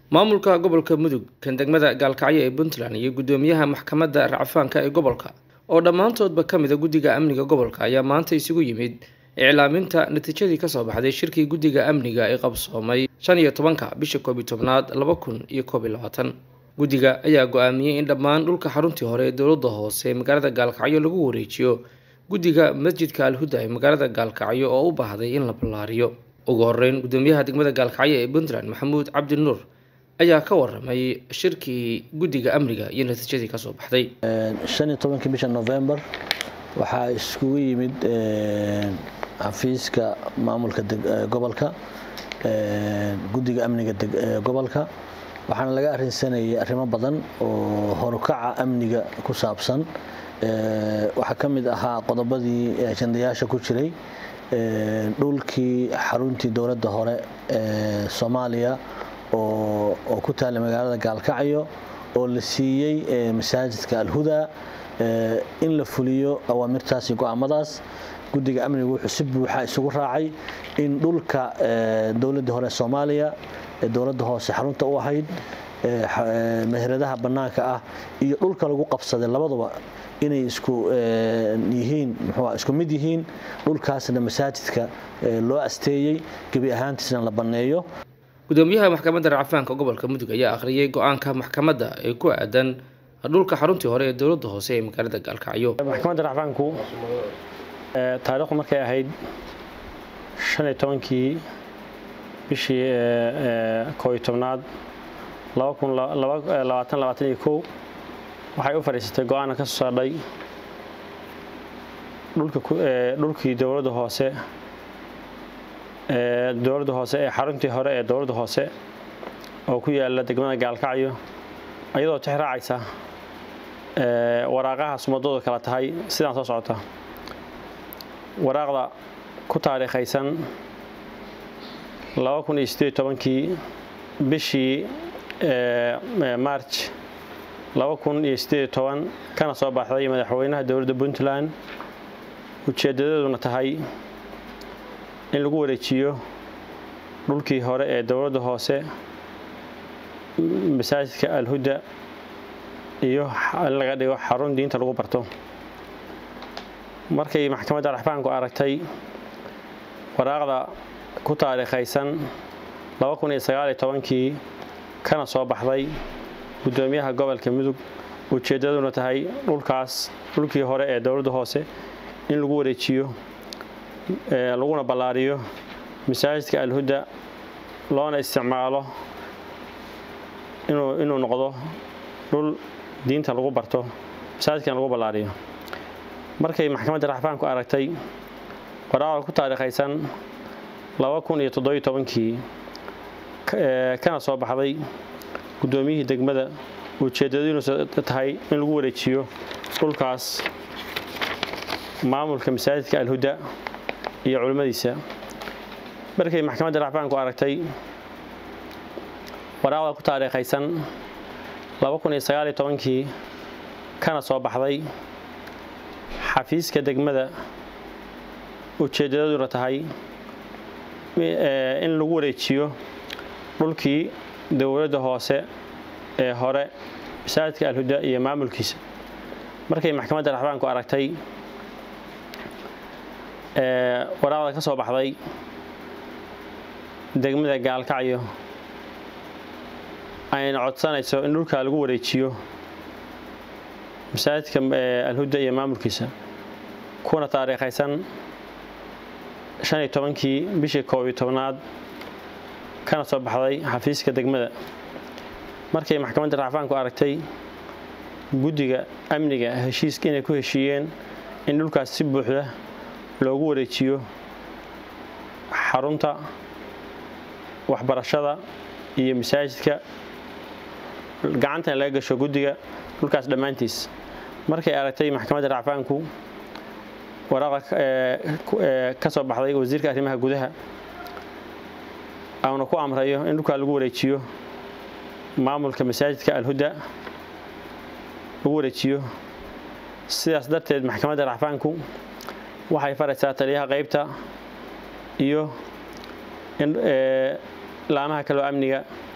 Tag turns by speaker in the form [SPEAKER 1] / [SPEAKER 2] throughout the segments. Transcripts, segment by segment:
[SPEAKER 1] maamulka gobolka mudug kan degmada gaalkacyo ee puntland iyo guddoomiyaha maxkamadda racfaanka ee gobolka oo dhammaantoodba ka mid a guddiga amniga gobolka ayaa maanta isugu yimid iclaaminta natiijadii kasoo baxday shirkii guddiga amniga ee qabsoomay shan iyo tobanka bisha koob iyo tobnaad laba kun iyo koob iyo labaatan guddiga ayaa go-aamiyey in dhammaan dhulka xaruntii hore ee dowladda hoose ee magaalada gaalkacyo lagu wareejiyo guddiga masjidka alhuda ee magaalada gaalkacyo oo u baahday in la ballaariyo ugu horeyn guddoomiyaha degmada gaalkacyo ee puntland maxamuud cabdi nuur ayaa ka waramay shirkii guddiga amniga iyo natiijadii kasoo baxday
[SPEAKER 2] shan iyo tobankii bisha november waxaa iskugu yimid xafiiska maamulka gobolka guddiga amniga gobolka waxaana laga arrinsanayay arrimo badan oo horukaca amniga ku saabsan waxaa ka mid ahaa qodobadii ajandayaasha ku jiray dhulkii xaruntii dowladda hore ee soomaaliya oo ku taalla magaalada gaalkacyo oo la siiyey masaajidka alhuda in la fuliyo awaamirtaas iyo go-aamadaas guddiga amniga wuxuu si buuxa isugu raacay in dhulka dowladda hore soomaaliya ee dowladda hoose xarunta u ahayd meheradaha bannaanka ah iyo dhulka lagu qabsaday labaduba inay isku yihiin muxuu isku mid yihiin dhulkaasna masaajidka loo asteeyey gebi ahaantiisna la banneeyo
[SPEAKER 1] gudoomiyaha maxkamadda racfaanka gobolka mudug ayaa akhriyay go-aanka maxkamadda ee ku aadan dhulka xaruntii hore ee dowladda hoose ee magaalada gaalkacyo
[SPEAKER 3] maxkamadda racfaanku taariikhdu markay ahayd shan iyo tobankii bishii koo iyo tobnaad laba kun labaatan labaatan iyo kow waxay u fadhiisatay go-aana ka soo saadhay dhulkii dowladda hoose dowladda hoose ee xaruntii hore ee dowladda hoose oo ku yaala degmada gaalkacyo iyadoo tix raacaysa waraaqaha sumadooda kala tahay sidaan soo socota waraaqda ku taariikhaysan laba kun iyo sideed tobankii bishii march laba kun iyo sideed toban kana soo baxday madaxweynaha dowladda puntland ujeedadeeduna tahay in lagu wareejiyo dhulkii hore ee dowladda hoose masaajidka alhuda iyo in laga dhigo xarun diinta lagu barto markay maxkamadda raxfaanku aragtay waraaqda ku taariikhaysan laba kun iyo sagaal iyo tobankii kana soo baxday guddoomiyaha gobolka mudug ujeeddaduna tahay dhulkaas dhulkii hore ee dowladda hoose in lagu wareejiyo laguna ballaariyo masaajidka alhuda loona isticmaalo inuu noqdo dhul diinta lagu barto masaajidkan lagu ballaariyo markay maxkamadda raxfaanku aragtay waraaqda ku taariikhaysan laba kun iyo toddobiyo tobankii kana soo baxday guddoomiyihii degmada ujeeddadiinusa tahay in lagu wareejiyo dhulkaas maamulka masaajidka alhuda iyo culimmadiisa markay maxkamadda racfaanku aragtay waraaqda ku taariikhaysan laba kun iyo sagaal iyo tobankii kana soo baxday xafiiska degmada ujeeddadaduna tahay in lagu wareejiyo dhulkii dowladda hoose ee hore masaajidka alhuda iyo maamulkiisa markay maxkamadda raxbaanku aragtay waraaqda ka soo baxday degmada gaalkacyo ayna codsanayso in dhulkaa lagu wareejiyo masaajidka alhuda iyo maamulkiisa kuna taariikhaysan shan iyo tobankii bishii koob iyo tobnaad kana soo baxday xafiiska degmada markay maxkamadda racfaanku aragtay guddiga amniga heshiiska inay ku heshiiyeen in dhulkaas si buuxda loogu wareejiyo xarunta waxbarashada iyo masaajidka gacantana laga gasho guddiga dhulkaas dhammaantiis markay aragtay maxkamadda racfaanku waraaqa ka soo baxday wasiirka arrimaha gudaha auna ku amrayo in dhulkaa lagu wareejiyo maamulka masaajidka alhuda lagu wareejiyo sidaas darteed maxkamadda racfaanku waxay faraysaa taliyaha qaybta iyo laamaha kaloo amniga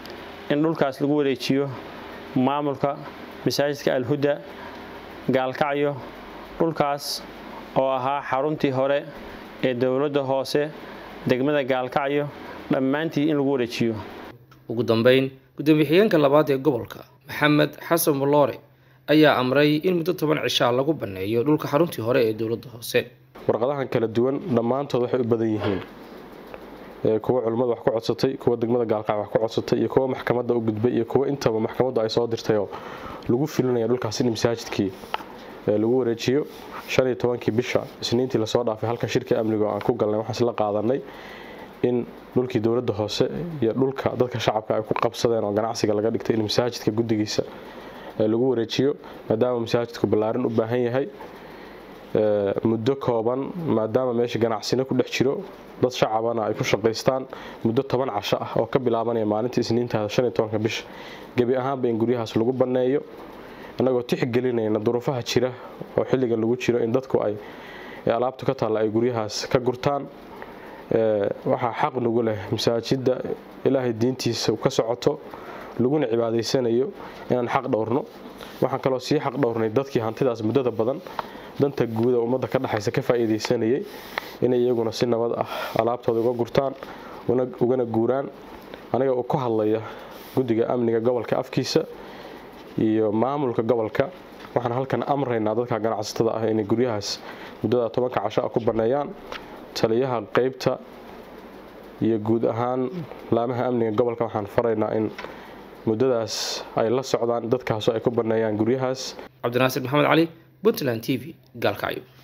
[SPEAKER 3] in dhulkaas lagu wareejiyo maamulka masaajidka alhuda gaalkacyo dhulkaas oo ahaa xaruntii hore ee dowladda hoose degmada gaalkacyo dhammaantii in lagu wareejiyo
[SPEAKER 1] ugu dambeyn gudoomiye xigeenka labaad ee gobolka maxamed xasan muloore ayaa amray in muddo toban cishaa lagu banneeyo dhulka xaruntii hore ee dowladda hoose
[SPEAKER 4] warqadahan kala duwan dhammaantood waxay u badan yihiin kuwa culimmada wax ku codsatay kuwa degmada gaalkacyo wax ku codsatay iyo kuwa maxkamadda u gudbay iyo kuwa intaba maxkamaddu ay soo dirtayoo lagu filinaya dhulkaas in masaajidkii lagu wareejiyo shan iyo tobankii bisha isniintii lasoo dhaafay halkan shirka amniga oo aan ku galnay waxaan isla qaadanay in dhulkii dowladda hoose iyo dhulka dadka shacabka ay ku qabsadeen oo ganacsiga laga dhigtay in masaajidka guddigiisa lagu wareejiyo maadaama masaajidku ballaarin u baahan yahay muddo kooban maadaama meesha ganacsina ku dhex jiro dad shacabana ay ku shaqaystaan muddo toban casho ah oo ka bilaabanaya maalinta isniintaada shan iyo tobanka bisha gebi ahaanba in guryahaas lagu banneeyo annagoo tixgelinayna duruufaha jira oo xilligan lagu jiro in dadku ay alaabtu ka taalla ay guryahaas ka gurtaan waxaa xaq nagu leh masaajidda ilaahay diintiisa ka socoto laguna cibaadaysanayo inaan xaq dhowrno waxaan kaloo sii xaq dhowrnay dadkii hantidaas muddada badan danta guuda ummadda ka dhexaysa ka faa'iidaysanayay inay iyaguna si nabad ah alaabtooda uga gurtaan ugana guuraan aniga uu ku hadlaya guddiga amniga gobolka afkiisa iyo maamulka gobolka waxaan halkan amraynaa dadka ganacsatada ah inay guryahaas muddada tobanka casho ah ku banneeyaan taliyaha qeybta iyo guud ahaan laamaha amniga gobolka waxaan faraynaa in muddadaas ay la socdaan dadkaasoo ay ku banneeyaan guryahaas
[SPEAKER 1] cabdinaasir maxamed cali puntland t v gaalkacyo